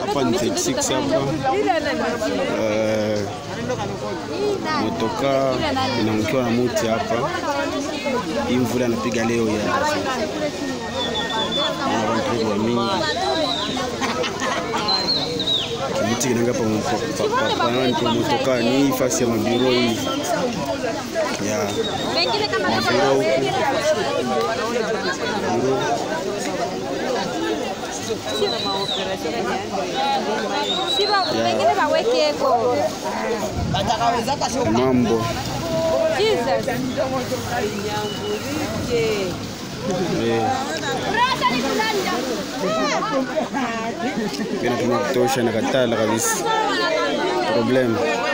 hapa ni 36 hapa Eh, motoka inaangukiwa na muti hapa. Hii mvula anapiga leo ya na watu wa mingi kimuti kinaanga pa pa- pa- pa- nani pa motoka ni hii fasi ya mabiro hii ya mabiro huku biro Wengine wawekeko. mambo Jesus. Eh. Inapima kutosha na katala kabisa problem